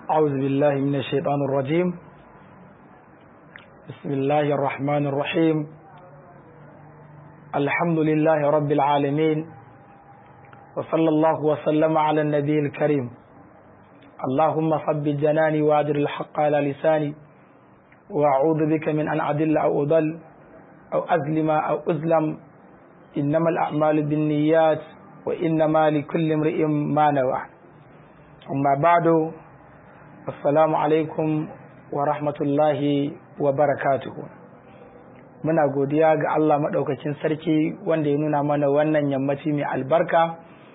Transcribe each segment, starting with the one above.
أعوذ بالله من الشيطان الرجيم بسم الله الرحمن الرحيم الحمد لله رب العالمين وصلى الله وسلم على النبي الكريم اللهم صب جناني وادر الحق على لساني وأعوذ بك من أن أدل أو أضل أو أظلم أو أظلم إنما الأعمال بالنيات وإنما لكل امرئ ما نوى أما بعد assalamu alaikum wa rahmatullahi wa barakatuhu muna godiya ga Allah maɗaukakin sarki wanda ya nuna mana wannan yammaci mai albarka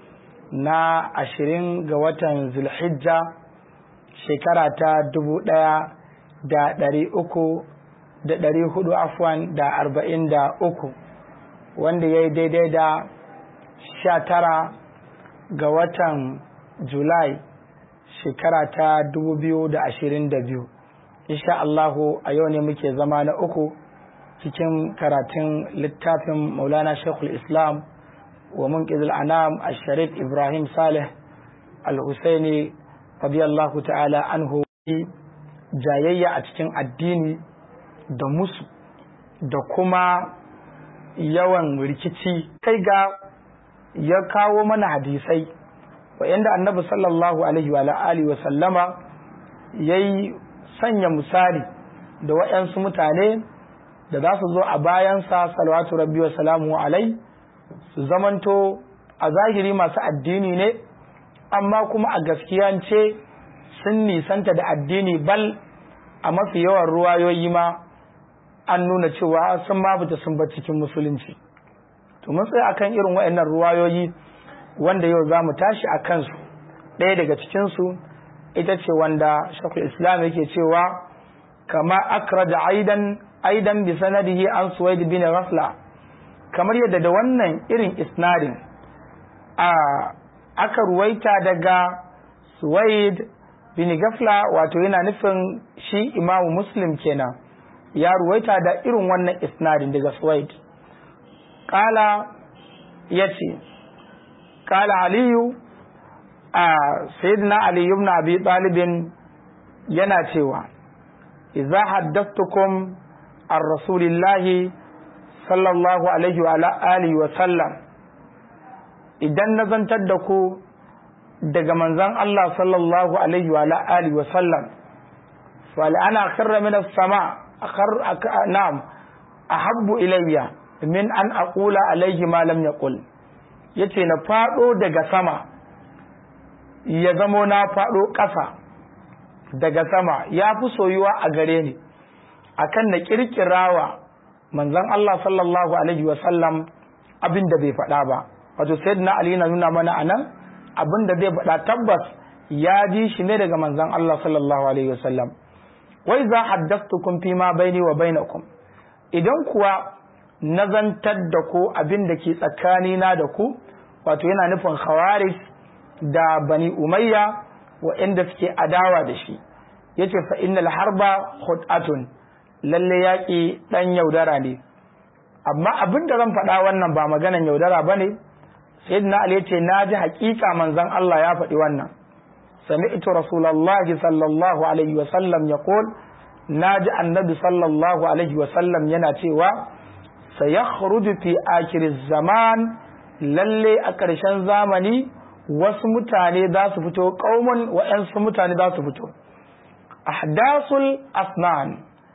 na ashirin ga watan zulhijja shekara ta dubu ɗaya da ɗari uku da ɗari hudu afwan da arba'in da uku wanda ya yi daidai da sha tara ga watan julai shekara ta dubu biyu da ashirin da biyu insha Allahu a yau ne muke zama na uku cikin karatun littafin maulana shekul islam wa munqidul anam al-sharif ibrahim saleh al-husaini radiyallahu ta'ala anhu jayayya a cikin addini da musu da kuma yawan rikici kai ga ya kawo mana hadisai wa'yanda annabi sallallahu alaihi wa alihi wa sallama ya yi sanya misali da wa'yansu mutane da za su zo a bayansa salawatu rabbi wa salamu alai su zamanto a zahiri masu addini ne amma kuma a gaskiyance sun nisanta da addini bal a mafi yawan ruwayoyi ma an nuna cewa sun mabuta sun bar cikin musulunci to mun tsaye akan irin waɗannan ruwayoyi wanda yau za mu tashi a kansu ɗaya daga cikinsu ita ce wanda shakul islam yake cewa kama akra da aidan aidan bi sanadihi an suwaid bin rasla kamar yadda da wannan irin isnadin a aka ruwaita daga suwaid bin gafla wato yana nufin shi imamu muslim kenan ya ruwaita da irin wannan isnadin daga suwaid kala ya ce قال علي سيدنا علي بن ابي طالب yana cewa idza haddathtukum ar rasulillahi sallallahu alaihi wa alihi wa sallam idan na zantar da ku daga manzon Allah sallallahu alaihi wa alihi wa sallam fal ana kharra min as-sama akhar na'am ahabbu ilayya min an aqula alaihi ma lam yaqul ya ce na faɗo daga sama ya zamo na faɗo ƙasa daga sama ya fi soyuwa a gare ni akan na ƙirƙirawa manzon Allah sallallahu alaihi wasallam abin da bai faɗa ba wato sayyidina Ali na nuna mana anan abin da zai faɗa tabbas ya ji shi ne daga manzon Allah sallallahu alaihi wasallam wai za haddathtukum fi ma baini wa bainakum idan kuwa nazantar da ku abin da ke tsakanina da ku wato yana nufin khawarij da bani umayya waɗanda suke adawa da shi yace fa innal harba khut'atun lalle yaƙi ɗan yaudara ne amma abin da zan faɗa wannan ba maganan yaudara ba ne sayyidina ali yace na ji haƙiƙa manzon Allah ya faɗi wannan sami'tu rasulullahi sallallahu alaihi wa sallam yaqul na ji annabi sallallahu alaihi wa sallam yana cewa sayakhruju fi akhir zaman lalle a ƙarshen zamani wasu mutane za su fito ƙaumun wa'yansu mutane za su fito ahdasul asnan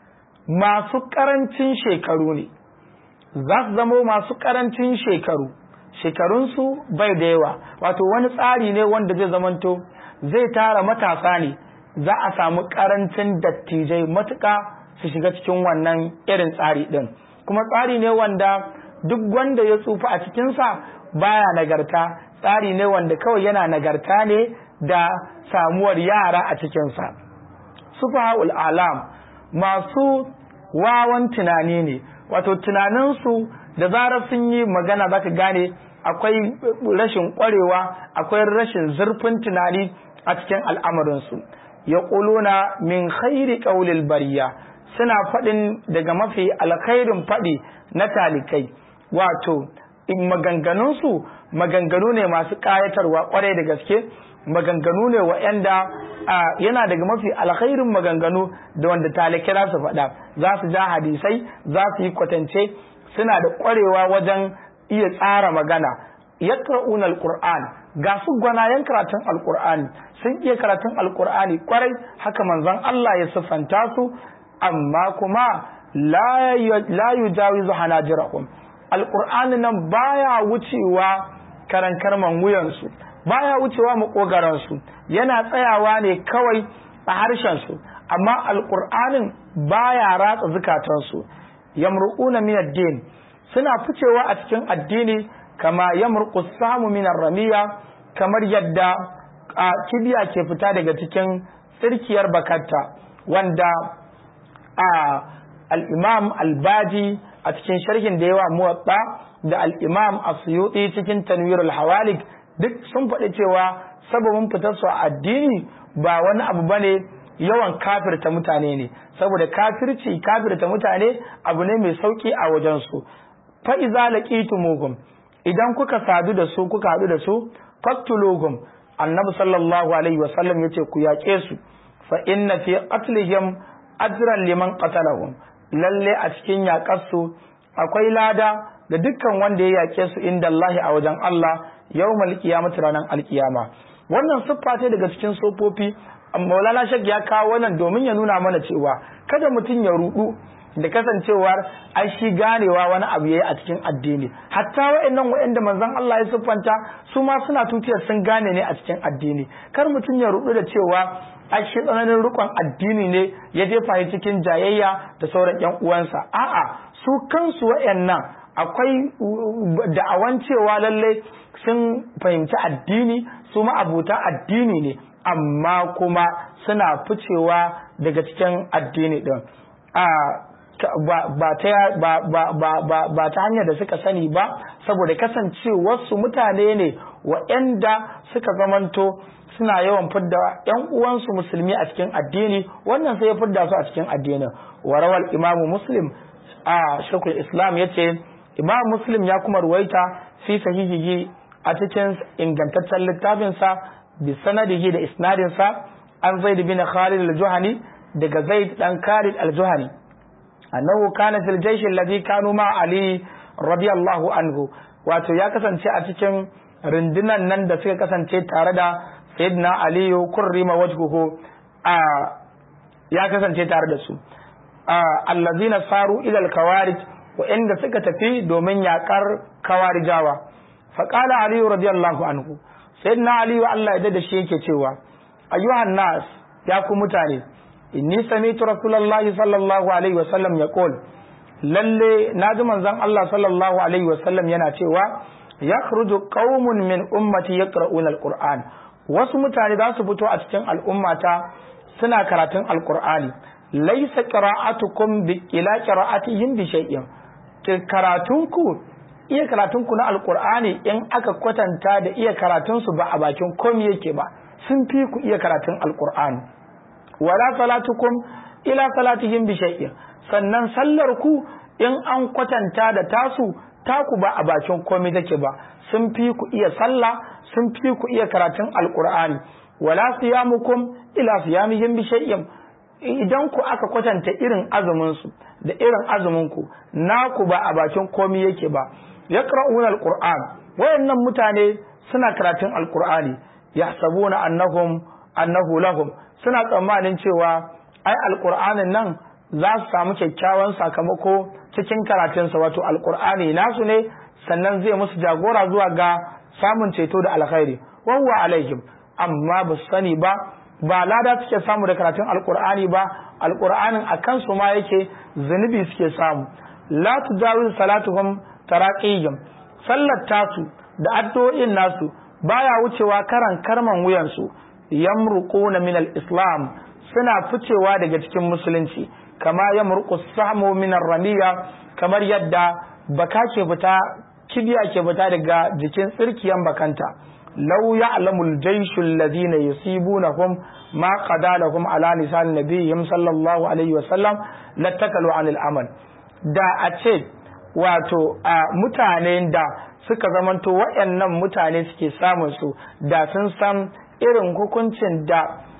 masu ƙarancin shekaru ne za su zamo masu ƙarancin shekaru shekarunsu bai da yawa wato wani tsari ne wanda zai zamanto zai tara matasa ne za a samu ƙarancin dattijai matuƙa su shiga cikin wannan irin tsari ɗin kuma tsari ne wanda duk wanda ya tsufa a cikinsa baya nagarta tsari ne wanda kawai yana nagarta ne da samuwar yara a cikinsa sufahul alam masu wawan tunani ne wato tunaninsu da zarar sun yi magana zaka gane akwai rashin ƙwarewa akwai rashin zurfin tunani a cikin al'amarinsu ya ƙuluna min khairi ƙaulil bariya suna faɗin daga mafi alkhairin faɗi na talikai wato in maganganunsu maganganu ne masu ƙayatarwa ƙwarai da gaske maganganu ne wa'yanda yana daga mafi alkhairin maganganu da wanda talike za su faɗa za su ja hadisai za su yi kwatance suna da ƙwarewa wajen iya tsara magana yaqra'un alquran ga su gwanayen karatun alqur'ani sun iya karatun alqur'ani kwarai haka manzon Allah ya siffanta su amma kuma la la yujawizu hanajirahum alqur'ani nan baya wucewa karan karman wuyansu baya wucewa makogaran su yana tsayawa ne kawai a harshen su amma alqur'anin baya ratsa zukatansu yamruquna min ad-din suna ficewa a cikin addini kama yamruqu samu min ramiya kamar yadda kibiya ke fita daga cikin tsirkiyar bakatta wanda al-imam al-baji a cikin sharhin da yawa muwatta da al-imam as-suyuti cikin tanwir al-hawalik duk sun faɗi cewa sababin fitar su a addini ba wani abu bane yawan kafirta mutane ne saboda kafirci kafirta mutane abu ne mai sauki a wajen su fa iza laqitumuhum idan kuka sadu da su kuka haɗu da su faktuluhum annabi sallallahu alaihi wasallam yace ku yaƙe su fa inna fi qatlihim ajran liman qatalahum lalle a cikin yaƙar su akwai lada da dukkan wanda ya yaƙe su inda Allah a wajen Allah yawmal qiyamati ranar alkiyama wannan siffa ce daga cikin sofofi Maulana Shek ya kawo wannan domin ya nuna mana cewa kada mutum ya rudu da kasancewar ai shi ganewa wani abu yayi a cikin addini hatta wa'annan wa'anda manzon Allah ya siffanta su ma suna tutiyar sun gane ne a cikin addini kar mutum ya rudu da cewa ai shi tsananin rukun addini ne ya jefa shi cikin jayayya da sauran yan uwansa a'a su kansu wa'annan akwai da'awan cewa lalle sun fahimci addini su ma abuta addini ne amma kuma suna ficewa daga cikin addini din a ba ta hanyar da suka sani ba saboda kasancewarsu mutane ne waɗanda suka zamanto suna yawan fidda ‘yan uwansu musulmi a cikin addini wannan sai ya fidda su a cikin addinin warawal imamu muslim a shekul islam ya ce imam muslim ya kuma ruwaita fi sahihihi a cikin ingantaccen littafinsa bi sanadihi da isnadinsa an zaid bin khalid al-juhani daga zaid dan khalid al-juhani annahu kana fil jaysh alladhi kanu ma ali radiyallahu anhu wato ya kasance a cikin rundunan nan da suka kasance tare da sayyidina ali kurrima wajhuhu a ya kasance tare da su allazina saru ila al-kawarij wa inda suka tafi domin yakar kawarijawa faqala ali radiyallahu anhu sayyidina ali Allah ya da shi yake cewa ayyuhan nas ya ku mutane inni sami'tu rasulullahi sallallahu alaihi wasallam yaqul lalle naji manzon Allah sallallahu alaihi wasallam yana cewa yakhruju qaumun min ummati yaqra'una alquran wasu mutane za su fito a cikin al'ummata suna karatun alqur'ani laysa qira'atukum bi ila qira'atihim bi shay'in karatunku iya karatunku na alqur'ani in aka kwatanta da iya karatunsu ba a bakin komai yake ba sun fi ku iya karatun alqur'ani wala salatukum ila salatihim bi shay'in sannan sallar ku in an kwatanta da tasu taku ba a bakin komai take ba sun fi ku iya sallah sun fi ku iya karatun alqur'ani wala siyamukum ila siyamihim bi shay'in idan ku aka kwatanta irin azumin su da irin azumin ku naku ba a bakin komai yake ba yaqra'una alqur'an wayannan mutane suna karatun alqur'ani yahsabuna annahum annahu lahum suna tsammanin cewa ai alqur'anin nan za su samu kyakkyawan sakamako cikin karatunsa wato alqur'ani nasu ne sannan zai musu jagora zuwa ga samun ceto da alkhairi wawwa alaihim amma ba su sani ba ba lada suke samu da karatun alqur'ani ba alqur'anin a kansu ma yake zunubi suke samu la tujawiz salatuhum taraqiyum sallar tasu da addu'o'in nasu baya wucewa karan karman wuyansu yamruquna min al-islam suna ficewa daga cikin musulunci kama yamruqu sahmu min ar-ramiya kamar yadda baka ke fita kibiya ke fita daga jikin tsirkiyan bakanta law ya'lamu al-jayshu alladhina yusibunahum ma qadalahum ala lisan nabiyyin sallallahu alaihi wa sallam latakalu anil amal da a ce wato a mutanen da suka zamanto waɗannan mutane suke samun su da sun san irin hukuncin da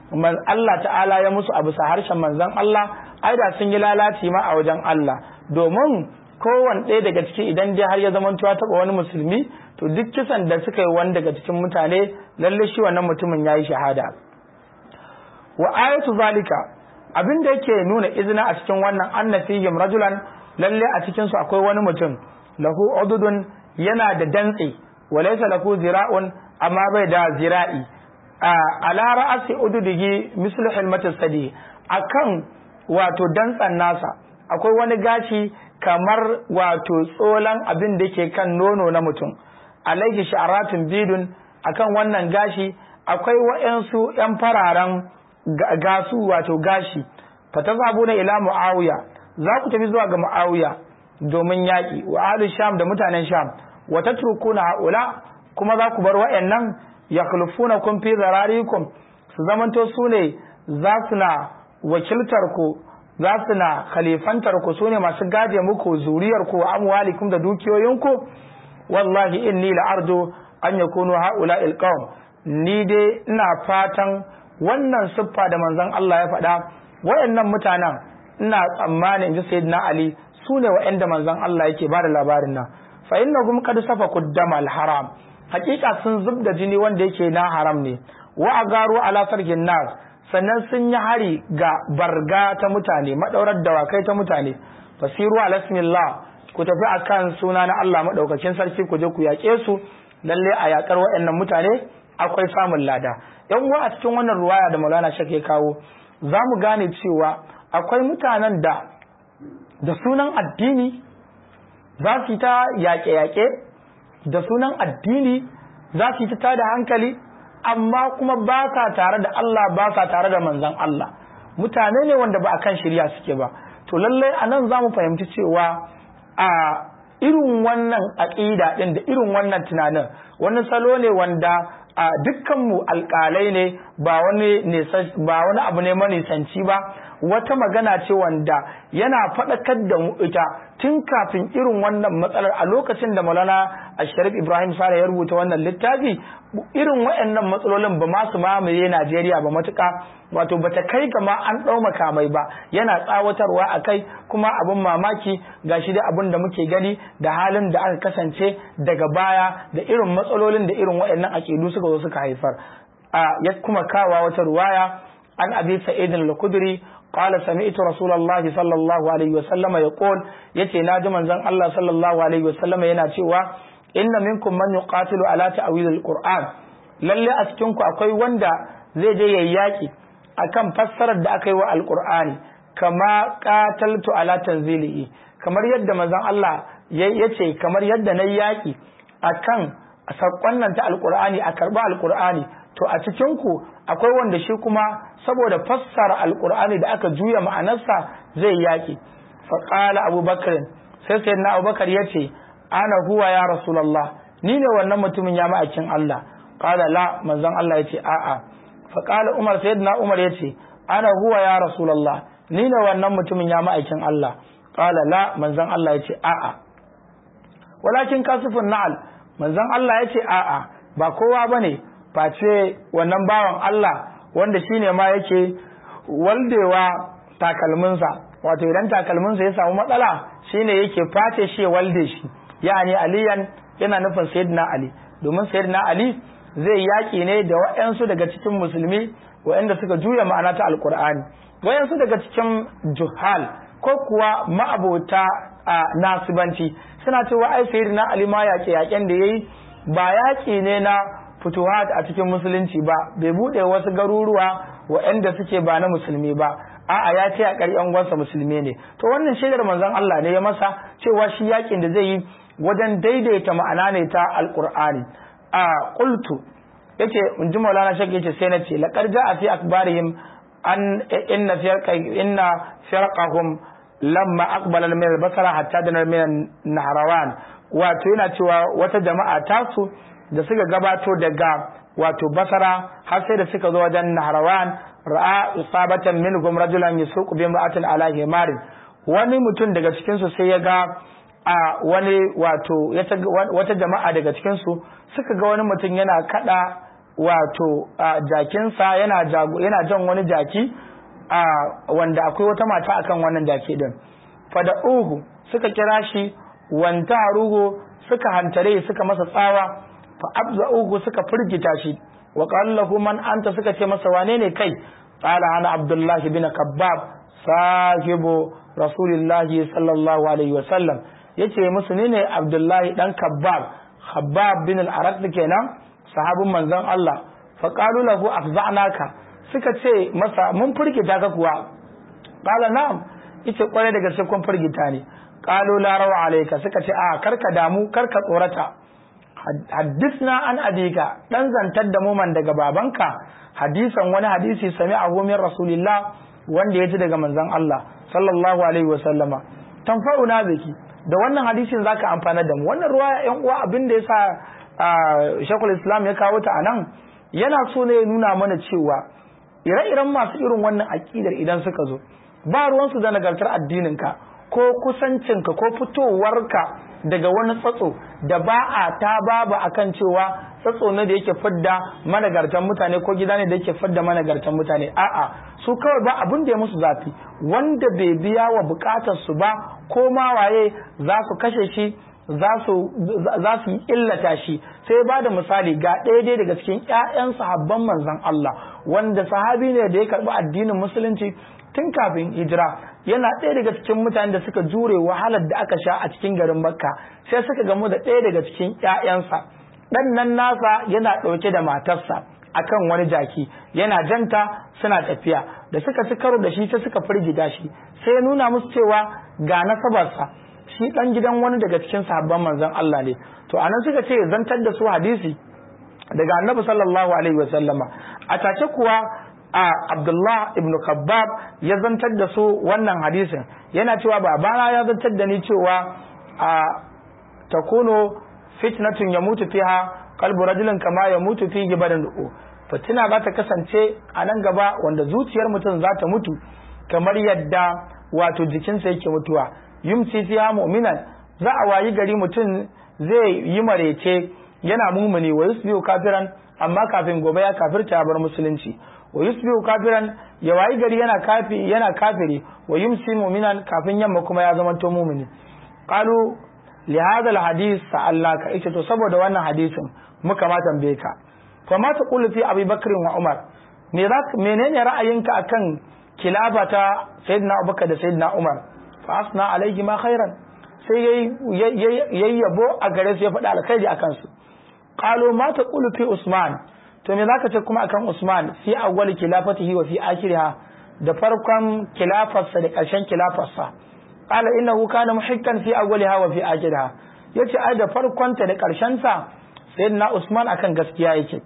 Allah ta'ala ya musu a bisa harshen manzon Allah ai da sun yi lalaci ma a wajen Allah domin kowane ɗaya daga ciki idan dai har ya zama tuwa taɓa wani musulmi to duk kisan da suka yi wani daga cikin mutane lalle shi wannan mutumin ya yi shahada wa ayatu zalika abin da yake nuna izina a cikin wannan anna fihim rajulan lalle a cikin su akwai wani mutum lahu ududun yana da dantse wa laysa lahu zira'un amma bai da zira'i ala ra'asi ududihi mislu hilmatis sadi akan wato dantsan nasa akwai wani gashi kamar wato tsolan abin da ke kan nono na mutum alaihi sha'aratun bidun akan wannan gashi akwai wa'yansu 'yan fararen gasu wato gashi fatazabuna ila muawiya za ku tafi zuwa ga muawiya domin yaƙi wa ahli sham da mutanen sham wa tatrukuna haula kuma za ku bar wa'annan yakhlufuna kun fi zararikum su zamanto su ne za su na wakiltar ku za su na khalifantar ku su ne masu gaje muku zuriyar ku wa amwalikum da dukiyoyinku wallahi inni la'arju an yakunu haula ilqawm ni dai ina fatan wannan siffa da manzon Allah ya faɗa wayannan mutanen ina tsammanin ji sayyidina Ali su ne wayanda manzon Allah yake bada labarin nan fa innahum qad safaku damal haram hakika sun zub da jini wanda yake na haram ne wa agaru ala sarkin nas sannan sun yi hari ga barga ta mutane madaurar dawakai ta mutane fasiru ala bismillah ku tafi akan suna na Allah madaukakin sarki ku je ku yaƙe su lalle a yakar wayannan mutane akwai samun lada yan uwa a cikin wannan ruwaya da Maulana Shek ya kawo za mu gane cewa akwai mutanen da da sunan addini za su ta yaƙe-yaƙe da sunan addini za su ta tada hankali amma kuma ba sa tare da Allah ba sa tare da manzan Allah mutane ne wanda ba a kan shirya suke ba to lallai a nan za mu fahimci cewa a irin wannan aƙida ɗin da irin wannan tunanin wani salo ne wanda a dukkanmu alƙalai ne ba wani ba wani abu ne manisanci ba wata magana ce wanda yana faɗakar da mu ita tun kafin irin wannan matsalar a lokacin da Maulana Asharif Ibrahim Sale ya rubuta wannan littafi irin waɗannan matsalolin ba ma su mamaye Najeriya ba matuƙa wato bata kai ga ma an ɗau makamai ba yana tsawatarwa a kai kuma abin mamaki gashi da abin da muke gani da halin da aka kasance daga baya da irin matsalolin da irin waɗannan aƙidu suka zo suka haifar ya kuma kawa wata ruwaya an abi sa'id al-khudri قال سمعت رسول الله صلى الله عليه وسلم يقول yace naji manzon Allah sallallahu alaihi wasallam yana cewa inna minkum man yuqatilu ala ta'wil al-Qur'an lalle a cikin ku akwai wanda zai je yayi yaki akan fassarar da aka yi wa al-Qur'ani kama qataltu ala tanzilihi kamar yadda manzon Allah yace kamar yadda nayi yaki akan sakon nan ta al-Qur'ani a karba al-Qur'ani to a cikin ku akwai wanda shi kuma saboda fassara alkur'ani da aka juya ma'anarsa zai yaki faƙala abubakar sai sai na abubakar ya ce ana huwa ya rasulallah ni ne wannan mutumin ya ma'aikin Allah ƙala la manzon Allah ya ce a'a faƙala umar sai na umar ya ce ana huwa ya rasulallah ni ne wannan mutumin ya ma'aikin Allah ƙala la manzon Allah ya ce a'a walakin kasifin na'al manzon Allah ya ce a'a ba kowa bane face wannan bawan Allah wanda shine ma yake waldewa takalminsa wato idan takalminsa ya samu matsala shine yake face shi ya walde shi yani aliyan yana nufin sayyidina ali domin sayyidina ali zai yaki ne da waɗansu daga cikin musulmi waɗanda suka juya ma'ana ta alkur'ani waɗansu daga cikin juhal ko kuwa ma'abota a nasibanci suna cewa ai sayyidina ali ma yaƙe yaƙen da yayi ba yaƙi ne na fituhat a cikin musulunci ba bai bude wasu garuruwa waɗanda suke ba na musulmi ba a'a ya ce a ƙaryan gwansa musulmi ne to wannan shaidar manzon Allah ne ya masa cewa shi yakin da zai yi wajen daidaita ma'ana ne ta alqur'ani a qultu yace in ji maulana shak yace sai na ce laqad ja'a fi akbarihim an inna firqa inna firqahum lamma aqbala min al-basra hatta dana min nahrawan wato yana cewa wata jama'a tasu da suka gabato daga wato basara har sai da suka zo wajen nahrawan ra'a isabatan minhum rajulan yasuqu bi imra'atin ala himarin wani mutum daga cikin su sai ya ga a wani wato wata jama'a daga cikin su suka ga wani mutum yana kada wato jakinsa yana yana jan wani jaki wanda akwai wata mata akan wannan jaki din fada uhu suka kira shi wanta harugo suka hantare suka masa tsawa fa abza uhu suka firgita shi wa qallahu man anta suka ce masa wane ne kai qala ana abdullah bin kabbab sahibu rasulillahi sallallahu alaihi wa sallam yace musu ni ne abdullahi dan kabbab khabbab bin al-araq kenan sahabin manzon Allah fa qalu lahu afza'naka suka ce masa mun firgita ka kuwa qala na'am yace kware da gaske kun firgita ne qalu la rawa alayka suka ce a karka damu karka tsorata haddisna an abika dan zantar da mu man daga babanka hadisan wani hadisi sami'ahu min rasulillah wanda ya ji daga manzon Allah sallallahu alaihi wa sallama tanfa'una biki da wannan hadisin zaka amfana da mu wannan ruwaya yan uwa abin da yasa Sheikhul Islam ya kawo ta anan yana so ne ya nuna mana cewa ire-iren masu irin wannan aƙidar idan suka zo ba ruwansu da nagartar addininka ko kusancinka ko fitowarka daga wani tsatso da ba a ta baba akan cewa tsatso ne da yake fidda managartan mutane ko gida ne da yake fidda managartan mutane a'a su kawai ba abin da ya musu zafi wanda bai biya wa bukatar su ba ko ma waye za su kashe shi za su yi illata shi sai ba da misali ga ɗaya dai daga cikin ƴaƴan sahabban manzon Allah wanda sahabi ne da ya karɓi addinin musulunci tun kafin hijira yana ɗaya daga cikin mutanen da suka jure wahalar da aka sha a cikin garin Makka sai suka gamu da ɗaya daga cikin ƴaƴansa ɗan nan nasa yana ɗauke da matarsa akan wani jaki yana janta suna tafiya da suka ci karo da shi sai suka firgita shi sai ya nuna musu cewa ga nasabarsa shi dan gidan wani daga cikin sahabban manzon Allah ne to anan suka ce zantar da su hadisi daga annabi sallallahu alaihi wasallama a take kuwa a Abdullah ibn Khabbab ya zantar da su wannan hadisin yana cewa babana ya zantar da ni cewa a takunu fitnatun yamutu fiha qalbu rajulin kama yamutu fihi badan fitina za ta kasance a nan gaba wanda zuciyar mutum za ta mutu kamar yadda wato jikinsa yake mutuwa yumsi fiha mu'minan za a wayi gari mutum zai yi marece yana mumuni wa yusbihu kafiran amma kafin gobe ya kafirta bar musulunci wa yusbihu kafiran ya wayi gari yana kafi yana kafiri wa yumsi mu'minan kafin yamma kuma ya zama to mumuni qalu li hadha al hadith sa'alnaka ita to saboda wannan hadisin muka ma tambaye ka fa ma taqulu fi abi bakr wa umar me za menene ra'ayinka akan kilabata sayyidina abubakar da sayyidina umar fa asna alaihi ma khairan sai yayi yabo a gare su ya faɗa alkhairi akan su qalu ma taqulu fi usman to me zaka ce kuma akan usman fi awwal khilafatihi wa fi akhiriha da farkon khilafarsa da ƙarshen khilafarsa qala innahu kana muhikkan fi awwaliha wa fi akhiriha yace ai da farkon ta da ƙarshen sa sayyidina usman akan gaskiya yake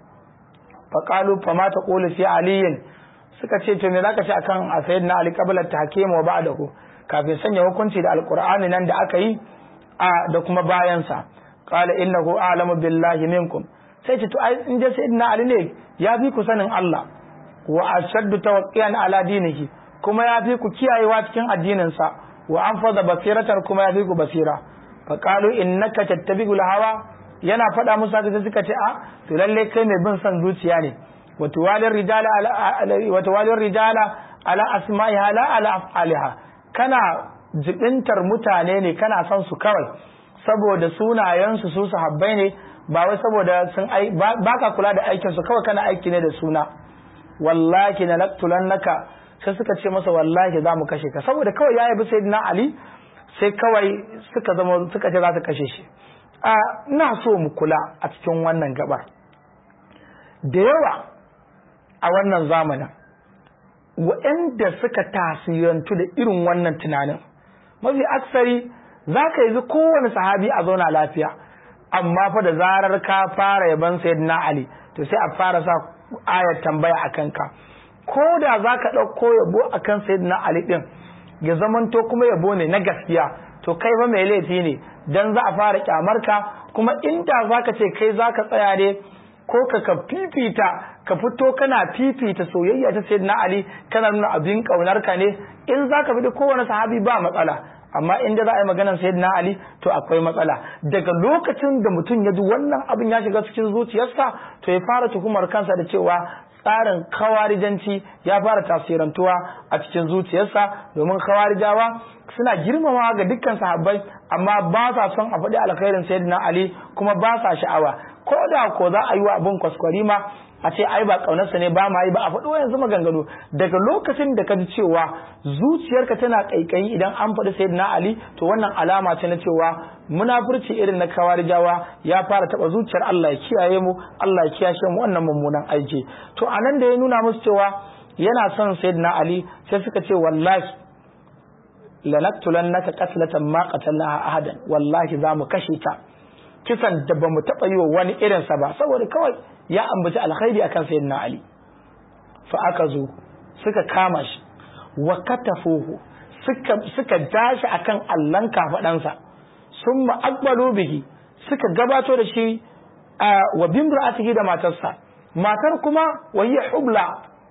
fa qalu fa ma taqulu fi aliyin suka ce to me zaka ce akan sayyidina ali qabla tahkim wa ba'dahu kafin sanya hukunci da alkur'ani nan da aka yi a da kuma bayansa qala innahu a'lamu billahi minkum sai ce to ai in dai sayyidina ali ne ya fi ku sanin Allah wa ashaddu tawqiyan ala dinihi kuma ya fi ku kiyayewa cikin addinin sa wa anfadha basiratar kuma ya fi ku basira fa qalu innaka tattabi'ul hawa yana faɗa musu haka sai suka ce a to lalle kai mai bin son zuciya ne wa tuwalir rijala ala wa tuwalir rijala ala asma'iha la ala af'aliha kana jibintar mutane ne kana son su kawai saboda sunayensu su sahabbai ne ba wai saboda sun ai ba ka kula da aikin su kawai kana aiki ne da suna wallahi na naka sai suka ce masa wallahi za mu kashe ka saboda kawai ya yabi sayyidina ali sai kawai suka zama suka ce za su kashe shi a ina so mu kula a cikin wannan gabar da yawa a wannan zamanin waɗanda suka tasirantu da irin wannan tunanin mafi aksari za ka yi kowane sahabi a zauna lafiya amma fa da zarar ka fara yaban sayyidina ali to sai a fara sa ayar tambaya a kanka ko da za ka ɗauko yabo a kan sayyidina ali ɗin ya zamanto kuma yabo ne na gaskiya to kai fa mai laifi ne dan za a fara kyamarka kuma inda za ka ce kai za ka tsaya ne ko ka ka fifita ka fito kana fifita soyayya ta sayyidina Ali kana nuna abin kaunar ka ne in zaka bi kowane sahabi ba matsala amma inda za a yi maganar sayyidina ali to akwai matsala daga lokacin da mutum ya ji wannan abin ya shiga cikin zuciyarsa to ya fara tuhumar kansa da cewa tsarin kawarijanci ya fara tasirantuwa a cikin zuciyarsa domin kawarijawa suna girmama ga dukkan sahabbai amma ba sa son a faɗi alkhairin sayyidina ali kuma ba sa sha'awa ko da ko za a yi wa abin kwaskwarima a ce ai ba kaunarsa ne ba ma yi ba a faɗi yanzu maganganu daga lokacin da ka ji cewa zuciyarka tana kaikayi idan an faɗi sayyidina ali to wannan alama ce na cewa munafurci irin na kawarijawa ya fara taɓa zuciyar Allah ya kiyaye mu Allah ya kiyashe mu wannan mummunan aiki to anan da ya nuna musu cewa yana son sayyidina ali sai suka ce wallahi lanaktulannaka qatlatan ma qatalnaha ahadan wallahi za mu kashe ta kisan da ba mu taɓa yi wa wani irinsa ba saboda kawai ya ambaci alkhairi akan sayyidina Ali fa aka zo suka kama shi wa katafuhu suka suka dashi akan allan kafadansa summa aqbalu bihi suka gabato da shi wa bimra'atihi da matarsa matar kuma wa hiya hubla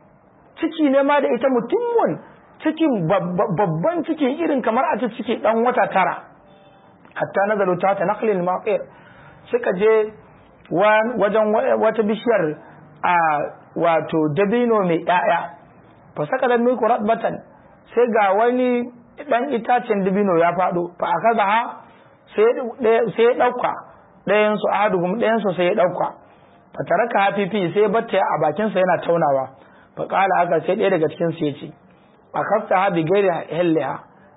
ciki ne ma da ita mutummun cikin babban ciki irin kamar a ciki dan wata tara hatta nazalu ta ta naqlil maqir suka je wajen wata bishiyar a wato dabino mai ƴaƴa fa saka da miku ratbatan sai ga wani dan itacen dabino ya faɗo fa akaza ha sai sai ya dauka ɗayan su ahaduhum ɗayan su sai ya dauka fa taraka hafifi sai batta a bakin sa yana taunawa fa qala aka sai ɗaya daga cikin su yace akafta ha bi gairi hilliha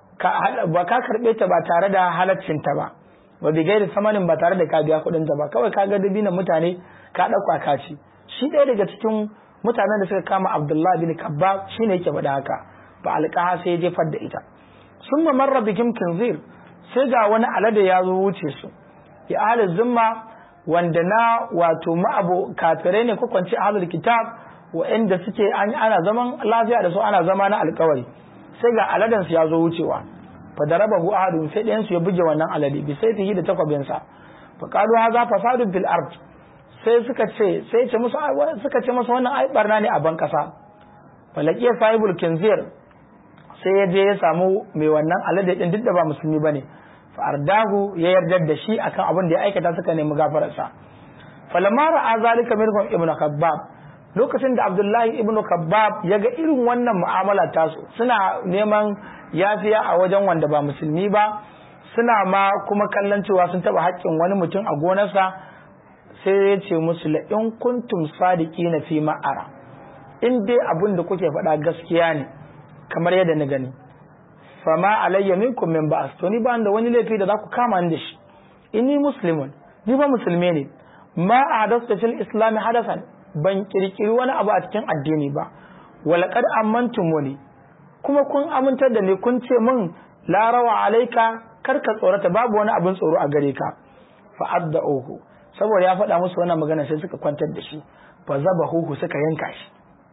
ba ka karɓe ta ba tare da halaccinta ba ba bi gairi samanin ba tare da ka biya kuɗin ta ba kawai ka ga dabinan mutane ka ɗauka ka ci shi ɗaya daga cikin mutanen da suka kama abdullahi bin kabba shi ne yake faɗa haka ba alƙaha sai ya jefar da ita sun mamarra bikin kinzir sai ga wani alade ya zo wuce su ya ahalin zimma wanda na wato ma'abu kafirai ne ko kwanci ahalul kitab wa'anda suke ana zaman lafiya da su ana zama na alkawari sai ga aladansu ya zo wucewa fa daraba hu ahadun sai ɗayan su ya buge wannan alade bi sai fihi da takwabin sa fa qalu hadha fasadun fil ard sai suka ce sai ce musu suka ce masa wannan ai barna ne a ban kasa falaqiya sahibul kinzir sai ya je ya samu mai wannan alade din duk da ba musulmi bane fa ardahu ya yarda da shi akan abin da ya aikata suka nemi gafararsa falamma ra'a zalika minhum ibnu khabbab lokacin da abdullahi ibnu kabbab ya ga irin wannan mu'amala tasu suna neman yafiya a wajen wanda ba musulmi ba suna ma kuma kallon cewa sun taba haƙƙin wani mutum a gonarsa sai ya ce musu la in kuntum sadiqina fi ma'ara in dai abin da kuke faɗa gaskiya ne kamar yadda na gani fama alayya minkum min ba'as to ni ba da wani laifi da za ku kama ni da shi inni muslimun ni ba musulmi ne ma ahdathtu fil islam hadasan ban kirkiri wani abu a cikin addini ba walaqad amantumuni kuma kun amintar da ni kun ce min la rawa alaika kar ka tsorata babu wani abin tsoro a gare ka fa adda'uhu saboda ya faɗa musu wannan magana sai suka kwantar da shi fa zabahuhu suka yanka shi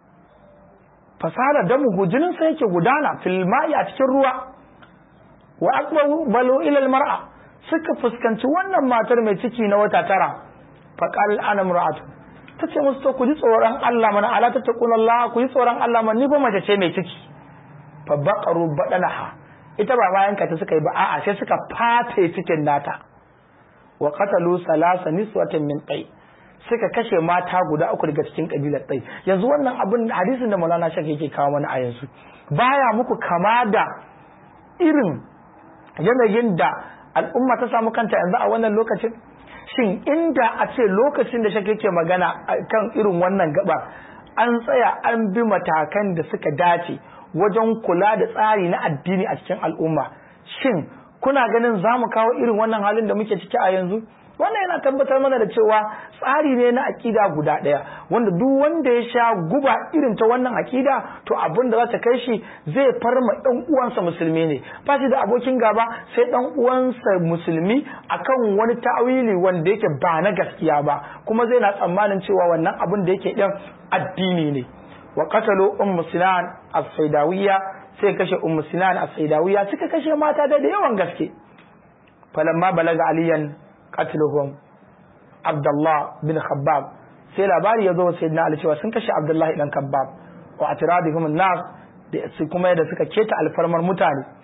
fasara damuhu jinin sa yake gudana fil ma'i a cikin ruwa wa aqbalu balu ila al mar'a suka fuskanci wannan matar mai ciki na wata tara fa qal ana mar'atu tace musu to ku ji tsoron Allah mana ala ta taqul Allah ku ji tsoron Allah mana ni ba mace ce mai ciki fa baqaru badanaha ita ba bayan ka ta suka yi ba a'a sai suka fate cikin nata wa qatalu salasa niswatan min tay suka kashe mata guda uku daga cikin kabilar ɗai yanzu wannan abin hadisin da Maulana Shak yake kawo mana a yanzu baya muku kama da irin yanayin da al'umma ta samu kanta yanzu a wannan lokacin shin inda a ce lokacin da Shak yake magana kan irin wannan gaba an tsaya an bi matakan da suka dace wajen kula da tsari na addini a cikin al'umma shin kuna ganin za mu kawo irin wannan halin da muke ciki a yanzu wannan yana tabbatar mana da cewa tsari ne na akida guda ɗaya wanda duk wanda ya sha guba irin ta wannan akida to abin da za ta kai shi zai farma ɗan uwansa musulmi ne ba shi da abokin gaba sai ɗan uwansa musulmi akan wani ta'awili wanda yake ba na gaskiya ba kuma zai na tsammanin cewa wannan abin da yake ɗin addini ne wa qatalu ummu sinan as-saidawiyya sai kashe ummu sinan as-saidawiyya suka kashe mata da yawan gaske falamma balaga aliyan qatluhum Abdullah bin Khabbab sai labari ya zo wa sayyidina Ali cewa sun kashe Abdullahi dan Khabbab wa atradihum an-nas da su kuma da suka keta alfarmar mutane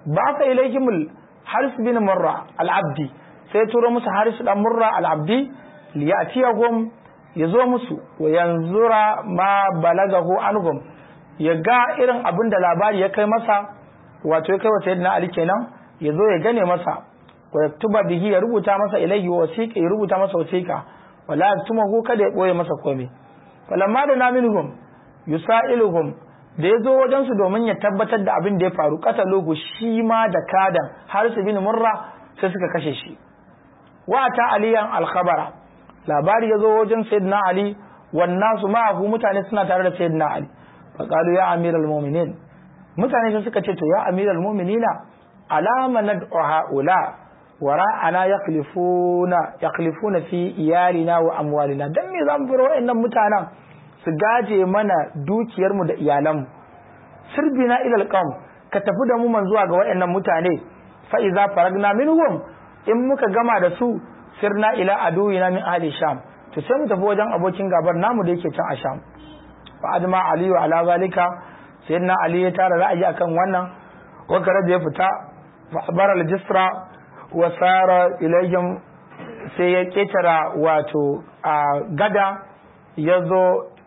ba fa ilaihimul haris bin murra al-abdi sai turo musu haris dan murra al-abdi liyatiyahum yazo musu wa yanzura ma balagahu anhum ya ga irin abin da labari ya kai masa wato ya kai wa sayyidina ali kenan yazo ya gane masa wa yaktuba bihi ya rubuta masa ilaihi wasiqa ya rubuta masa wasiqa wala yaktumahu kada ya boye masa komai falamma da naminhum yusailuhum da ya zo wajensu domin ya tabbatar da abin da ya faru katalugu shi ma da kadan har su bin murra sai suka kashe shi wa ta aliyan alkhabara labari ya zo wajen sayyidina ali wannan su ma'ahu mutane suna tare da sayyidina ali fa qalu ya amiral mu'minin mutane sai suka ce to ya amiral mu'minina alama nad'u haula wara'ana yaqlifuna yaqlifuna fi iyalina wa amwalina dan me zamu bar wa'annan mutanen su gaje mana dukiyarmu da iyalanmu sirbina ilal qawm ka tafi da mu man zuwa ga wayannan mutane fa iza faragna minhum in muka gama da su sirna ila aduwina min ahli sham to sai mu tafi wajen abokin gabar namu da yake can a sham fa adma ali wa ala zalika sayyidina ali ya tara ra'ayi akan wannan wakara da ya fita fa abara al-jisra wa sara ilayhim sai ya ketara wato a gada ya zo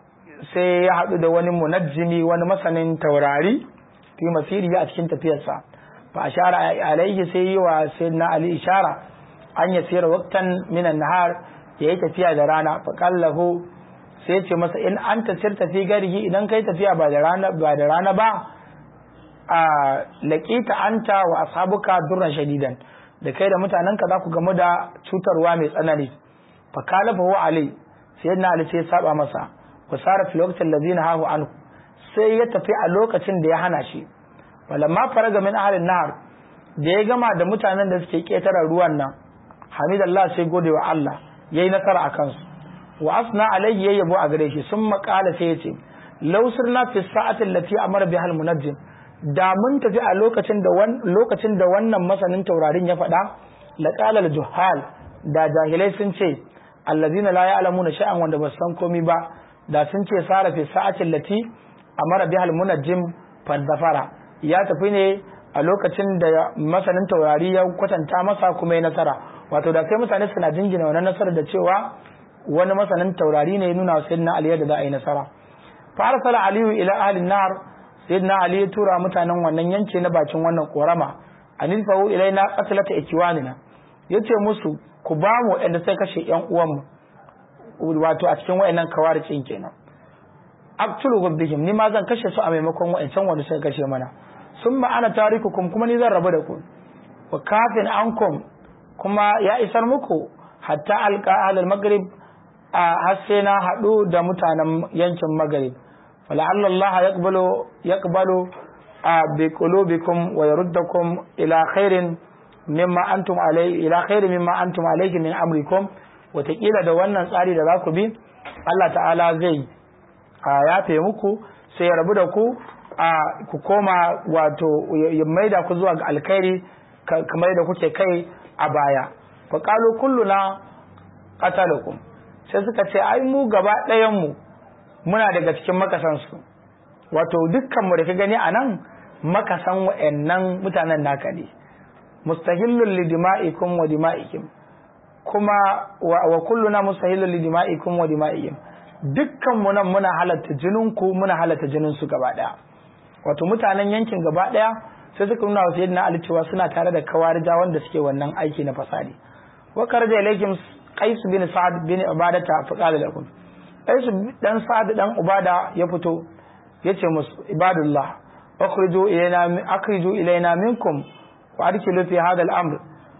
sai ya haɗu da wani munajjimi wani masanin taurari fi masiri a cikin tafiyarsa fa ashara alaihi sai yi wa sayyidina ali ishara an ya sayar waktan minan nahar ya yi tafiya da rana fa kallahu sai ce masa in an tasir tafi garihi idan kai tafiya ba da rana ba da rana ba a laqita anta wa ashabuka durran shadidan da kai da mutanenka za ku gamu da cutarwa mai tsanani fa kalafa ali sayyidina ali sai ya saba masa wasara fi lokacin lazina hahu anhu sai ya tafi a lokacin da ya hana shi walamma faraga min ahlin nahar da ya gama da mutanen da suke ketara ruwan nan hamidallah sai gode wa Allah yayi nasara a kansu wa asna alayhi yayyabo a gare shi sun makala sai ya ce law sirna fi sa'atin lati amara biha almunajjim da mun tafi a lokacin da lokacin da wannan masanin taurarin ya faɗa laqala al-juhal da jahilai sun ce allazina la ya'lamuna sha'an wanda ba san komai ba da sun ce sara fi sa'atin lati amara bihal munajjim fadzafara ya tafi ne a lokacin da masanin taurari ya kwatanta masa kuma ya nasara wato da sai mutane suna jingina wannan nasara da cewa wani masanin taurari ne ya nuna wa sayyidina ali da za a yi nasara fa arsala aliyu ila ahli nar sayyidina ali ya tura mutanen wannan yanki na bakin wannan korama anil fahu ilaina qatlata ikwanina yace musu ku ba mu inda sai kashe yan uwanmu wato a cikin wayannan kawaricin kenan aqtulu bihim ni ma zan kashe su a maimakon wayancan wanda suka kashe mana summa ana tarikukum kuma ni zan rabu da ku wa kafin ankum kuma ya isar muku hatta alqa ahlul maghrib a har sai na hadu da mutanen yankin maghrib fala'alla Allah yaqbalu yaqbalu bi qulubikum wa yaruddakum ila khairin mimma antum alayhi ila khairin mimma antum alayhi min amrikum wataƙila da wannan tsari da za ku bi Allah ta'ala zai yafe muku sai ya rabu da ku a ku koma wato ya maida ku zuwa ga alkhairi kamar da kuke kai a baya fa qalu kulluna qatalukum sai suka ce ai mu gaba ɗayan mu muna daga cikin makasan su wato dukkan mu da ka gani anan makasan wa'annan mutanen naka ne mustahillul lidima'ikum wa dima'ikum kuma wa kulluna mustahilun li dima'ikum wa dima'ihim dukkan mu nan muna halatta jinin ku muna halatta jinin su gaba daya wato mutanen yankin gaba daya sai suka nuna wa sayyidina Ali cewa suna tare da kawarija wanda suke wannan aiki na fasadi wa karja ilaykum qais bin sa'ad bin ubadata fa qala lakum qais dan sa'ad dan ubada ya fito yace musu ibadullah akhriju ilayna akhriju ilayna minkum wa adkhilu fi hadha al-amr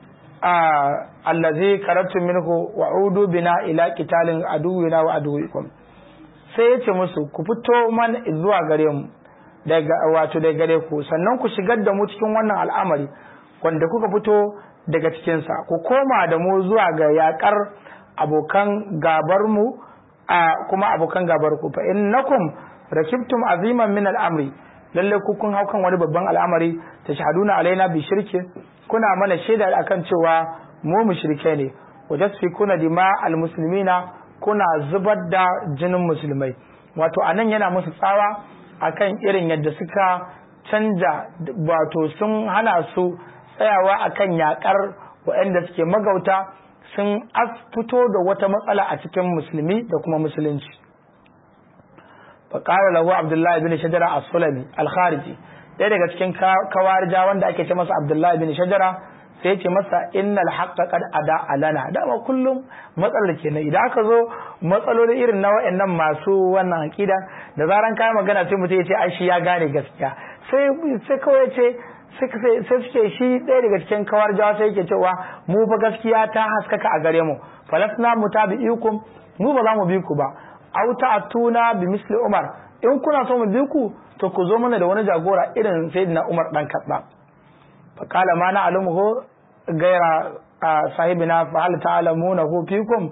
allazi karatu minhu wa udu bina ila qitalin aduwina wa aduwikum sai yace musu ku fito man zuwa gare mu daga wato daga gare ku sannan ku shigar da mu cikin wannan al'amari wanda kuka fito daga cikin sa ku koma da mu zuwa ga yakar abokan gabar mu a kuma abokan gabar ku fa innakum rakibtum aziman min al'amri lalle ku kun hau kan wani babban al'amari tashhaduna alaina bi shirki kuna mana shaida akan cewa mu mushrike ne wajasfikuna dima almuslimina kuna zubar da jinin musulmai wato anan yana musu tsawa akan irin yadda suka canja wato sun hana su tsayawa akan yakar waɗanda suke magauta sun fito da wata matsala a cikin musulmi da kuma musulunci faƙara lahu abdullahi bin shajara a sulami alkhariji ɗaya daga cikin kawarja wanda ake ce masa abdullahi bin shajara sai ce masa innal haqqa qad ada alana dama kullum matsalar kenan idan aka zo matsaloli irin na wayannan masu wannan aqida da zaran kai magana sai mutum ya ce ai shi ya gane gaskiya sai sai kawai ce sai suke shi ɗaya daga cikin kawar jawa sai yake cewa mu fa gaskiya ta haskaka a gare mu falasna mutabi'ikum mu ba za mu bi ku ba aw ta'tuna bi misli umar in kuna so mu bi ku to ku zo mana da wani jagora irin sayyidina umar dan kadda fa qala ma na'lamuhu gaira sahibina fa hal ta'lamunahu fikum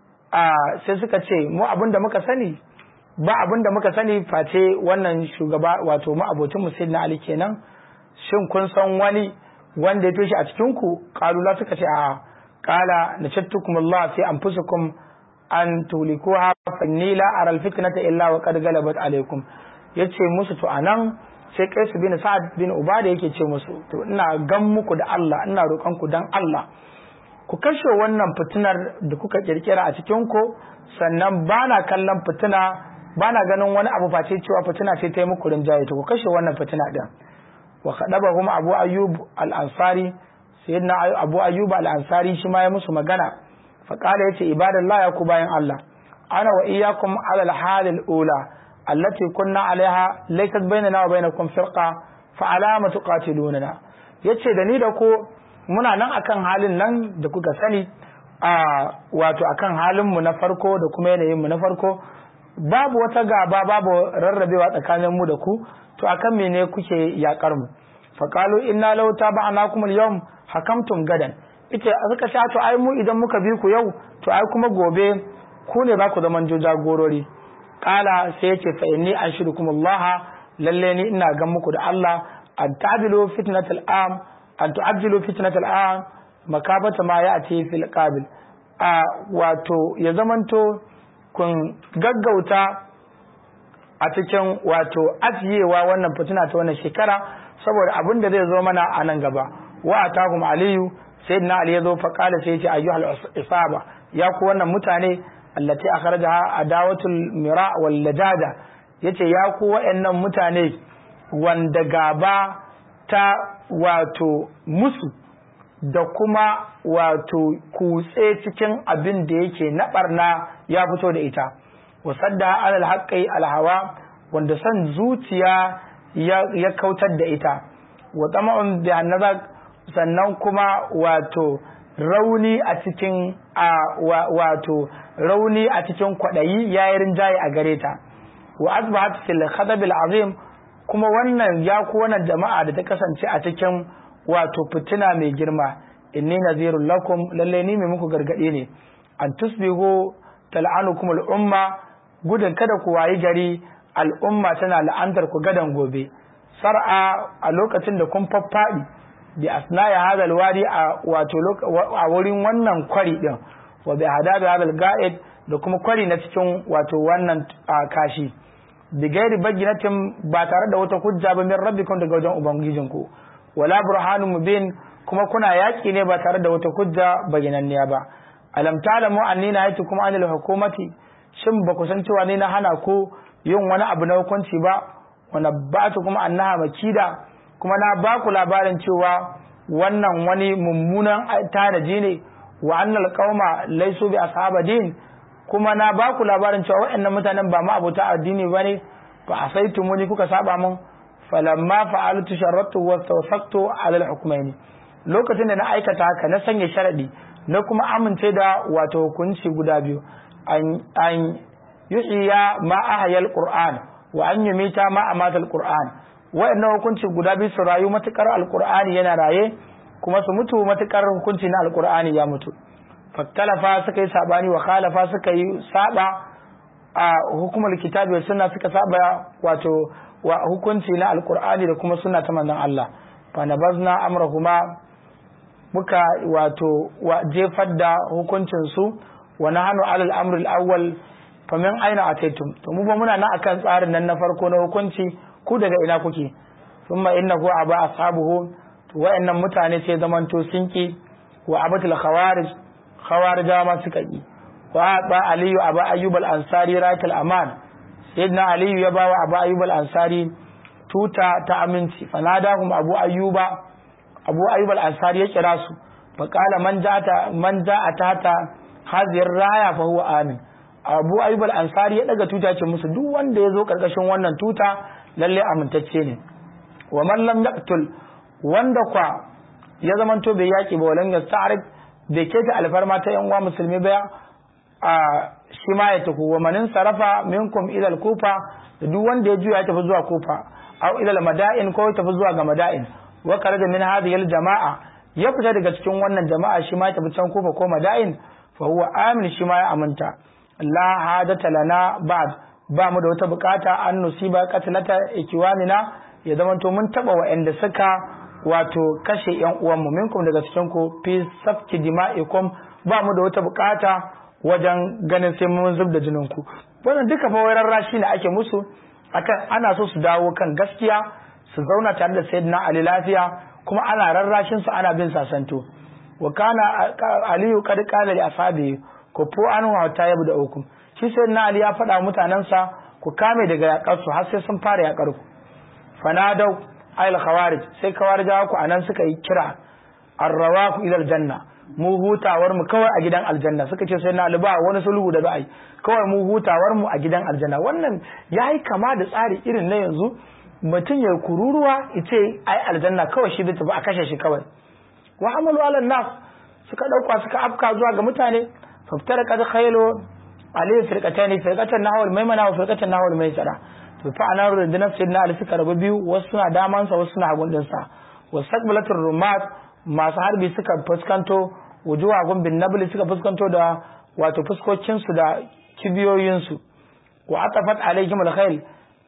sai suka ce mu abinda muka sani ba abinda muka sani face wannan shugaba wato mu abocin mu sayyidina ali kenan shin kun san wani wanda ya fi shi a cikin ku kalula suka ce a kala na shattukum Allah fi anfusikum an tulikuha fa inni la ara al fitnata illa wa qad galabat alaykum yace musu to anan sai Qais bin Sa'ad bin Ubada yake ce musu to ina gan muku da Allah ina roƙon ku dan Allah ku kashe wannan fitinar da kuka kirkira a cikin ku sannan bana kallon fitina bana ganin wani abu face cewa fitina ce ta yi muku rinjaye to ku kashe wannan fitina din wa khadabahum abu ayyub al-ansari sayyidina abu ayyub al-ansari shi ma ya musu magana fa qala yace ibadallah ya ku bayan Allah ana wa iyyakum ala al-hal al-ula allati kunna alaiha laysat bainana wa bainakum firqa fa alama tuqatiluna yace da ni da ku muna nan akan halin nan da kuka sani a wato akan halin mu na farko da kuma yanayin mu na farko babu wata gaba babu rarrabewa tsakanin mu da ku to akan mene kuke yakar mu faqalu inna law taba'nakum al-yawm hakamtum gadan ita suka sha to ai mu idan muka bi ku yau to ai kuma gobe ku ne za ku zaman jagorori kala sai yace fa inni anshidukum Allah lalle ni ina gan muku da Allah an ta'dilu fitnatal am an tu'ajjilu fitnatal am makabata ma ya'ti fil qabil a wato ya zamanto kun gaggauta a cikin wato ajiyewa wannan fitina ta wannan shekara saboda abin da zai zo mana a nan gaba wa atahum aliyu sayyidina ali ya zo fa qala sai yace ayyuhal isaba ya ku wannan mutane allati akhrajaha adawatul mira wal lajada yace ya ku wayannan mutane wanda gaba ta wato musu da kuma wato kutse cikin abin da yake na barna ya fito da ita wasadda alal haqqi alhawa wanda san zuciya ya kautar da ita wa tama'un bi annabak sannan kuma wato rauni a cikin wato rauni a cikin kwadayi yayin rinjaye a gare ta wa asbahat fil khadab azim kuma wannan ya ku wannan jama'a da ta kasance a cikin wato fitina mai girma inni nazirul lakum lalle ni mai muku gargade ne an tusbihu tal'anukum al-umma gudun kada ku wayi gari al'umma tana la'antar ku gadan gobe sar'a a lokacin da kun faffaɗi bi asnaya hadha alwadi a wato a wurin wannan kwari din wa bi hadabi hadha alga'id da kuma kwari na cikin wato wannan kashi bi gairi baginatin ba tare da wata hujja ba min rabbikum daga wajen ubangijinku wala burhanun mubin kuma kuna yaki ne ba tare da wata hujja baginanniya ba alam ta'lamu anni nahaytukum anil hukumati shin ba ku san cewa ne na hana ku yin wani abu na hukunci ba wa nabbatu kuma annaha makida kuma na ba ku labarin cewa wannan wani mummunan tanaji ne wa annal qauma laysu bi ashabadin kuma na ba ku labarin cewa waɗannan mutanen ba ma abota addini bane fa asaitumuni kuka saba mun falamma fa'altu sharatu wa tawasaqtu ala al-hukmaini lokacin da na aikata haka na sanya sharadi na kuma amince da wato hukunci guda biyu an yuhiya ma ahayal qur'an wa an yumita ma amatal qur'an wa'annan hukunci guda biyu su rayu matukar alqur'ani yana raye kuma su mutu matukar hukunci na alqur'ani ya mutu fattalafa suka yi sabani wa khalafa suka yi saba a hukumar kitabi wa sunna suka saba wato wa hukunci na alqur'ani da kuma sunna ta manzon Allah fa nabazna amrahuma muka wato jefar da hukuncin su wa nahnu alal amri al-awwal famin aina ataitum to mu ba muna nan akan tsarin nan na farko na hukunci ku daga ina kuke thumma innahu aba ashabuhu to wayannan mutane sai zamanto sun ki wa abatul khawarij khawarija ma suka ki wa ba aliyu aba ayyub al ansari rakal aman sayyidina aliyu ya bawa aba ayyub al ansari tuta ta aminci fanadahum abu ayyuba abu ayyub al ansari ya kira su fa qala man ja'ata man ja'ata ta hazir raya fa huwa amin abu ayyub al ansari ya daga tuta ce musu duk wanda ya zo karkashin wannan tuta lalle amintacce ne wa man lam yaqtul wanda kwa ya zamanto bai yaki ba walan yasta'rif bai keta alfarma ta yan uwa musulmi ba a shi ma ya tafi wa manin sarafa minkum ila kufa da duk wanda ya juya ya tafi zuwa kufa aw ila madain ko ya tafi zuwa ga madain wa kharaja min hadhihi jama'a ya fita daga cikin wannan jama'a shi ma ya tafi can kufa ko madain fa huwa amin shi ma ya aminta la hadata lana ba'd ba mu da wata bukata an nusiba qatlata ikiwanina ya zamanto mun taba wa'anda suka wato kashe yan uwanmu minkum daga cikin ku fi safki dima'ikum ba mu da wata bukata wajen ganin sai mun zub da jinin ku wannan duka fa wayar rashi ne ake musu akan ana so su dawo kan gaskiya su zauna tare da sayyidina ali lafiya kuma ana rarrashin su ana bin sasanto wa kana aliyu qad qala li ashabi ku fu anhu hatta yabda ukum shi sayyidina ali ya faɗa mutanansa ku kame daga yakar su har sai sun fara yakar ku fanadau ayil khawarij sai khawarijawa ku anan suka yi kira arrawaku ila aljanna mu hutawar mu kawai a gidan aljanna suka ce sai na alba wani sulhu da za'a yi kawai mu hutawar mu a gidan aljanna wannan yayi kama da tsari irin na yanzu mutum ya kururuwa yace ai aljanna kawai shi tafi a kashe shi kawai wa amalu ala nas suka dauka suka afka zuwa ga mutane faftara kad khaylo alayhi firqatani firqatan nahwal maimana wa firqatan nahwal maisara to fa anan rundunar sayyidina ali suka rabu biyu wasu suna damansa wasu suna hagun dinsa wasaqbalatur rumat masu harbi suka fuskanto wujuwa gumbin nabli suka fuskanto da wato fuskokin su da kibiyoyin su wa atafat alaihim alkhayl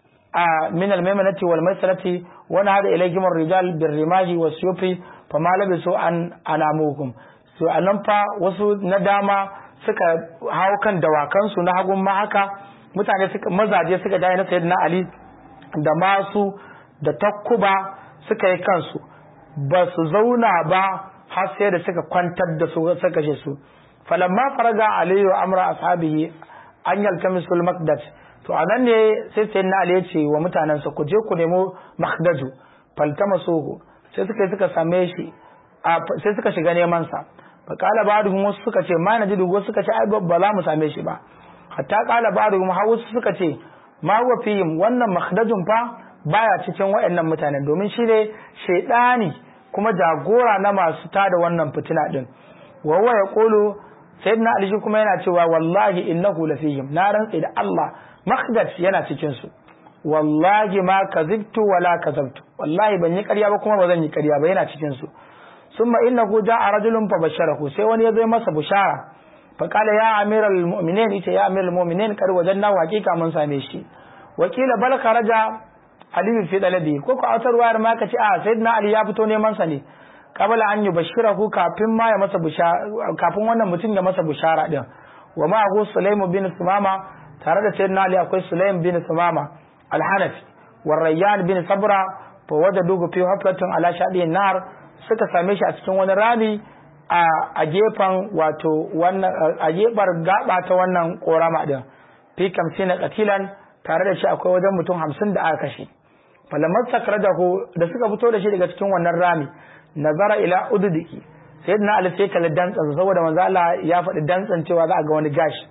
a min almaymanati wal maisarati wa nahada ilaihim arrijal birrimahi wasyufi fama labisu an anamukum so anan fa wasu na dama suka hawo kan dawakan su na hagun ma haka mutane suka mazaje suka dai na sayyidina ali da masu da takkuba suka yi kansu ba su zauna ba har sai da suka kwantar da su suka kashe su falamma faraga aliyu amra ashabihi an yaltamisu al-maqdad to anan ne sai sayyidina ali ya ce wa mutanansa ku je ku nemo maqdaju faltamasuhu sai suka suka same shi sai suka shiga neman sa fa kala ba'dhum wasu suka ce ma najidu wasu suka ce ai ba za mu same shi ba hatta kala ba'dhum har wasu suka ce ma huwa fihim wannan makhdajun fa baya cikin waɗannan mutanen domin shi ne shaidani kuma jagora na masu tada wannan fitina din wa huwa yaqulu sayyidina ali kuma yana cewa wallahi innahu lafihim na rantsi da Allah makhdaj yana cikin su wallahi ma kazibtu wala kazabtu wallahi ban yi ƙarya ba kuma ba zan yi ƙarya ba yana cikin su summa innahu ja'a rajulun fa basharahu sai wani ya zo masa bushara fa qala ya amiral mu'minin ita ya amiral mu'minin kar wajanna hakika mun same shi wakila bal kharaja ali fi dalabi ko ko autar wayar ma kace a sayyidina ali ya fito neman sa ne qabla an yubashirahu kafin ma ya masa bushara kafin wannan mutum ya masa bushara din wa ma hu sulaimu bin sumama tare da sayyidina ali akwai sulaim bin sumama al-hanafi wa rayyan bin sabra fa wajadu fi haflatin ala shadi nar suka same shi a cikin wani rami a gefen wato wannan a gebar gaba ta wannan korama din fi kamsina qatilan tare da shi akwai wajen mutum hamsin da aka kashe falamar sakradahu da suka fito da shi daga cikin wannan rami nazara ila ududiki sayyidina ali sai kalli dantsan saboda manzo Allah ya faɗi dantsan cewa za a ga wani gashi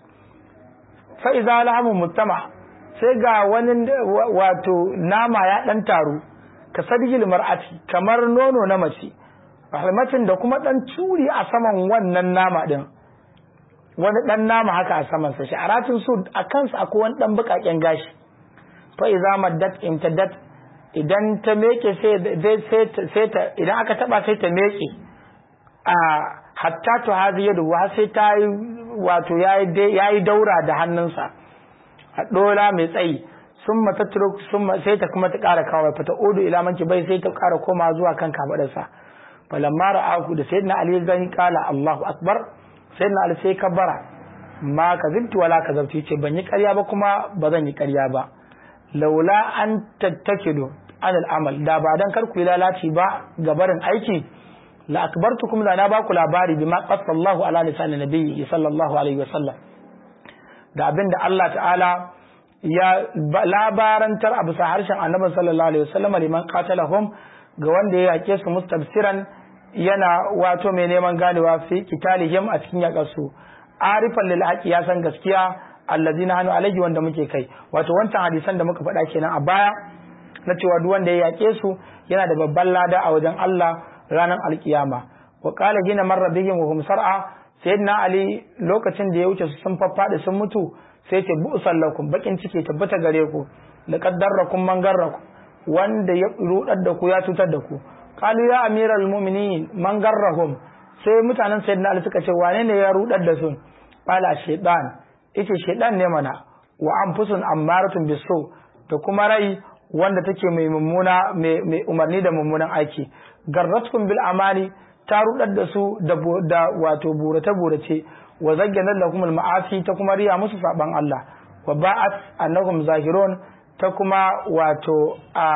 fa idza lahamu mutama sai ga wani wato nama ya dan taru ka sadgil mar'ati kamar nono na mace rahmatin da kuma dan turi a saman wannan nama din wani dan nama haka a saman sa sha'aratin su a kansa akwai wani dan bukaken gashi fa idza maddat imtaddat idan ta meke sai sai ta idan aka taba sai ta meke a hatta to hadi yadu wa sai ta yi wato yayi yayi daura da hannunsa a dola mai tsayi sun mata turuk sun sai ta kuma ta ƙara kawai fata odu ila manki bai sai ta ƙara koma zuwa kan kafadarsa falamma ra'ahu da sayyidina ali zan kala Allahu akbar sayyidina ali sai kabbara ma kazibtu wala kazabtu ce ban yi ƙarya ba kuma ba zan yi ƙarya ba laula an tattakidu anil amal da ba dan kar ku yi lalaci ba ga barin aiki la akbartukum da na ba ku labari bima qasallahu ala lisan nabiyyi sallallahu alaihi wasallam da abinda Allah ta'ala ya labarantar a bisa harshen annabi sallallahu alaihi wasallam liman qatalahum ga wanda ya yake su mustabsiran yana wato mai neman ganewa fi kitalihim a cikin yakarsu arifan lil haqi ya san gaskiya allazina hanu alaihi wanda muke kai wato wancan hadisan da muka faɗa kenan a baya na cewa duk wanda ya yake su yana da babban lada a wajen Allah ranar alkiyama wa qala gina marra bihim wa hum sar'a sayyidina ali lokacin da ya wuce su sun faffadi sun mutu sai ce bu sallakum bakin ciki tabbata gare ku laqad darrakum man garrakum wanda ya rudar da ku ya cutar da ku qalu ya amiral mu'minin man garrahum sai mutanen sayyidina ali suka ce wane ne ya rudar da su qala shaytan yace shaytan ne mana wa anfusun ammaratun bisu da kuma rai wanda take mai mummuna mai umarni da mummunan aiki garratkum bil amani ta rudar da su da wato burace burace wa zayyana lakum al ma'asi ta kuma riya musu saban Allah wa ba'at annahum zahirun ta kuma wato a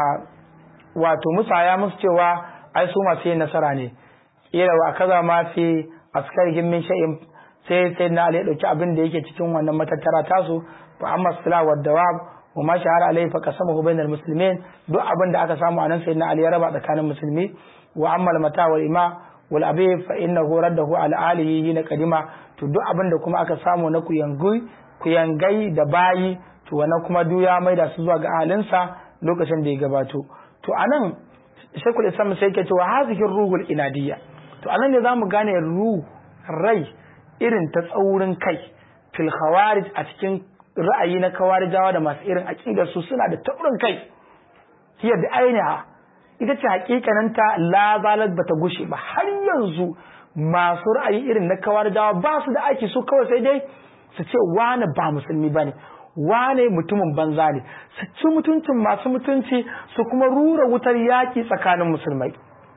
wato musaya musu cewa ai su masu yin nasara ne ila wa kaza ma fi askarihim min shay'in sai sai na ya dauki abin da yake cikin wannan matattara tasu fa amma sala wa dawab wa ma shahara alai fa qasamahu bainal muslimin duk abin da aka samu anan sai na ali ya raba tsakanin musulmi wa amma al mata wal ima wal abi fa innahu raddahu ala alihi hina qadima to duk abin da kuma aka samu na kuyangai kuyangai da bayi to wannan kuma duk ya maida su zuwa ga ahalinsa lokacin da ya gabato to anan shekul islam sai yake cewa hazihi ruhul inadiyya to anan ne zamu gane ruh rai irin ta tsaurin kai fil khawarij a cikin ra'ayi na kawarijawa da masu irin aqidar su suna da taurin kai hiya da ainiha ita ce hakikanin ta la zalat bata gushe ba har yanzu masu ra'ayi irin na kawarijawa ba su da aiki su kawai sai dai su ce wani ba musulmi bane wane mutumin banza ne su ci mutuncin masu mutunci su kuma rura wutar yaki tsakanin musulmai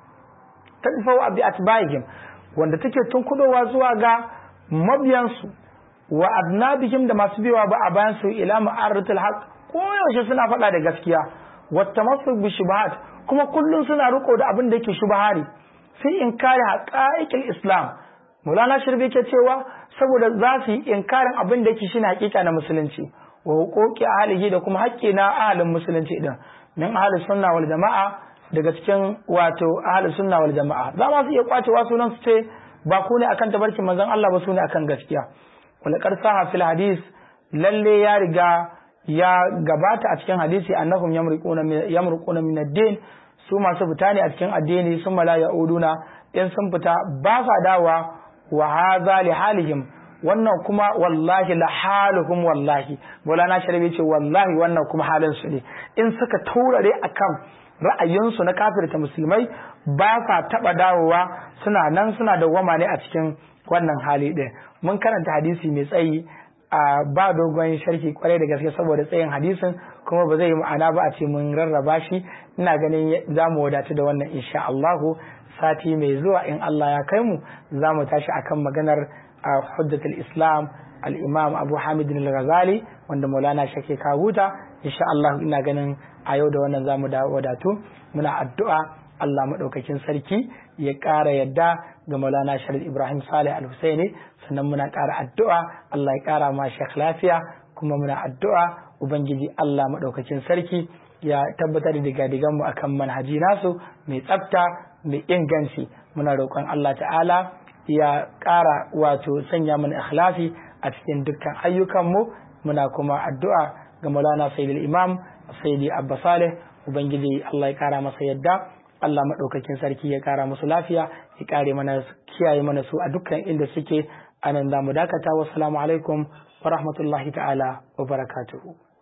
ta wa bi atba'ihim wanda take tunkudowa zuwa ga mabiyansu wa adnabihim da masu biyawa ba a bayan su ila ma'aratul haq ko yaushe suna faɗa da gaskiya wa tamassuk bi shubahat kuma kullum suna riko da abin da yake shubahari sai in kare haqa'iqil islam Mulana Shirbi ke cewa saboda za su yi inkarin abin da yake shine hakika na musulunci wa huquqi ahlihi da kuma haƙƙi na ahalin musulunci din min ahlus sunna wal jama'a daga cikin wato ahlus sunna wal jama'a za ma su iya kwacewa sunan su ce ba ku ne akan tabarkin manzon Allah ba su ne akan gaskiya wala qarsaha fil hadis lalle ya riga ya gabata a cikin hadisi annahum yamruquna yamruquna min ad-din su masu fita ne a cikin addini sun mala yauduna in sun fita ba sa dawa wa hadha li halihim wannan kuma wallahi la haluhum wallahi Maulana Sharabi ce wallahi wannan kuma halin su ne in suka taurare akan ra'ayinsu na kafirta musulmai ba sa taba dawowa suna nan suna dawwama ne a cikin wannan hali ɗin mun karanta hadisi mai tsayi a ba dogon sharhi kwarai da gaske saboda tsayin hadisin kuma ba zai yi ma'ana ba a ce mun rarraba shi ina ganin za mu wadatu da wannan insha Allahu sati mai zuwa in Allah ya kai mu za mu tashi akan maganar hujjatul islam al-imam abu hamid al-ghazali wanda maulana shake kahuta insha Allah ina ganin a yau da wannan zamu da wadatu muna addu'a Allah madaukakin sarki ya ƙara yadda ga maulana sharif ibrahim salih al-husaini sannan muna ƙara addu'a Allah ya ƙara ma shekh lafiya kuma muna addu'a ubangiji Allah madaukakin sarki ya tabbatar da digadigan mu akan manhaji nasu mai tsafta mai inganci muna roƙon Allah ta'ala ya ƙara wato sanya mana ikhlasi a cikin dukkan ayyukanmu muna kuma addu'a ga Maulana Sayyidul Imam Sayyidi Abba Saleh ubangiji Allah ya ƙara masa yadda Allah maɗaukakin sarki ya ƙara musu lafiya ya ƙare mana kiyaye mana su a dukkan inda suke anan za mu dakata wassalamu alaikum wa rahmatullahi ta'ala wa barakatuhu